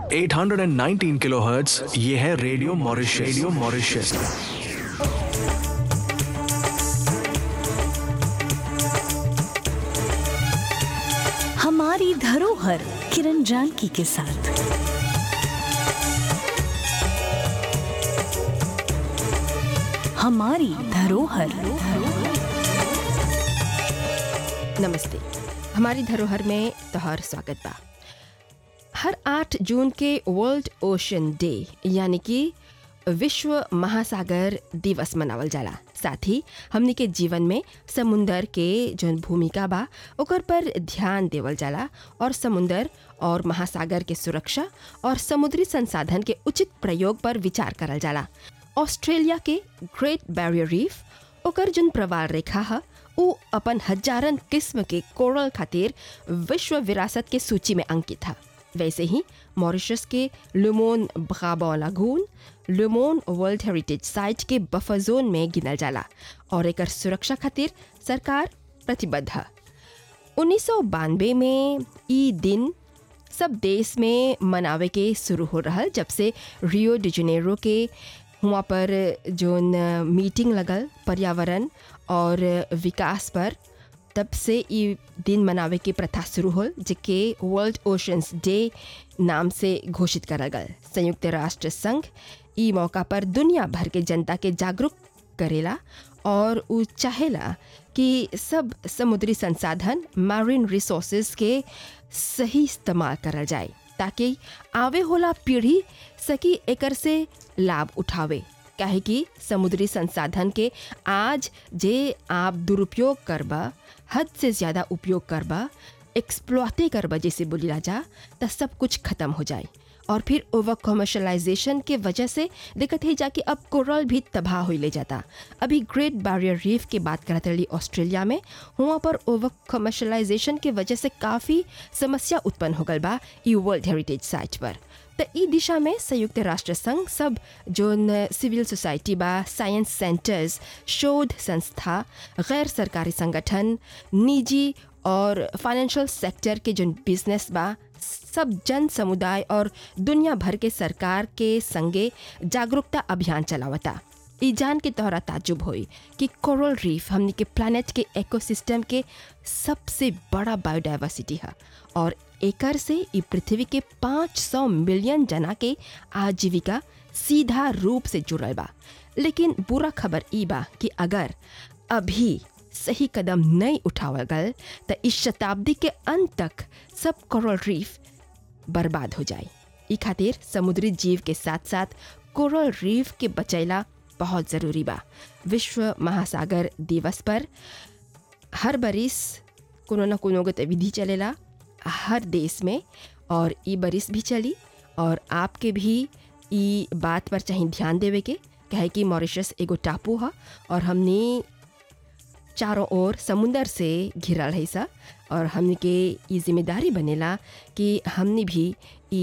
819 kilohertz ये है radio Mauritius radio Mauritius हमारी धरोहर किरण जानकी के साथ हमारी धरोहर नमस्ते हमारी धरोहर में तोहर स्वागत बा हर आठ जून के वर्ल्ड ओशन डे यानी कि विश्व महासागर दिवस मनावल जाला साथ ही हमनी के जीवन में समुंदर के जौन भूमिका बा ओकर पर ध्यान देवल जाला और समुंदर और महासागर के सुरक्षा और समुद्री संसाधन के उचित प्रयोग पर विचार करल जाला ऑस्ट्रेलिया के ग्रेट बैरियर रीफ ओकर जौन प्रवाल रेखा है उ अपन हजारन किस्म के कोरल खातिर विश्व विरासत के सूची में अंकित है वैसे ही मॉरिशस के लुमोन ब्राबो लागून लुमोन वर्ल्ड हेरिटेज साइट के बफर जोन में गिनल जाला और एकर सुरक्षा खातिर सरकार प्रतिबद्ध है उन्नीस में ई दिन सब देश में मनावे के शुरू हो रहा जब से रियो डिजनेरो के हुआ पर जोन मीटिंग लगल पर्यावरण और विकास पर तब से ई दिन मनावे के प्रथा शुरू हो जेके वर्ल्ड ओशंस डे नाम से घोषित करल गल संयुक्त राष्ट्र संघ ई मौका पर दुनिया भर के जनता के जागरूक करेला और उ चाहेला कि सब समुद्री संसाधन मैरिन रिसोर्सेज के सही इस्तेमाल करल जाए ताकि आवे होला पीढ़ी सकी एकर से लाभ उठावे काहे कि समुद्री संसाधन के आज जे आप दुरुपयोग करबा हद से ज़्यादा उपयोग करबा एक्सप्लॉटे करबा जैसे बोलिला जा त सब कुछ खत्म हो जाए और फिर ओवर कमर्शलाइजेशन के वजह से दिक्कत है जाके अब कोरल भी तबाह हो ले जाता अभी ग्रेट बैरियर रीफ की बात करते रही ऑस्ट्रेलिया में वहाँ पर ओवर कमर्शलाइजेशन के वजह से काफ़ी समस्या उत्पन्न हो गल बा ई वर्ल्ड हेरिटेज साइट पर तो ई दिशा में संयुक्त राष्ट्र संघ सब जो सिविल सोसाइटी बा साइंस सेंटर्स शोध संस्था गैर सरकारी संगठन निजी और फाइनेंशियल सेक्टर के जो बिजनेस बा सब जन समुदाय और दुनिया भर के सरकार के संगे जागरूकता अभियान चलावता ई जान के तोहरा ताजुब होई कि कोरल रीफ हमनी के प्लानट के इकोसिस्टम के सबसे बड़ा बायोडाइवर्सिटी है और एकर से ई पृथ्वी के 500 मिलियन जना के आजीविका सीधा रूप से जुड़ल बा लेकिन बुरा खबर ई बा कि अगर अभी सही कदम नहीं उठावल गल तो इस शताब्दी के अंत तक सब कोरल रीफ बर्बाद हो जाए ई खातिर समुद्री जीव के साथ साथ कोरल रीफ के बचैला बहुत ज़रूरी बा विश्व महासागर दिवस पर हर बरिस कोनो न कोनो गतिविधि चलेला हर देश में और ई बरिस भी चली और आपके भी ई बात पर चाहिए ध्यान देवे के कहे कि मॉरिशस एगो टापू है और हमने चारों ओर समुंदर से घिरल है सा और हमने के ई जिम्मेदारी बनेला कि हमने भी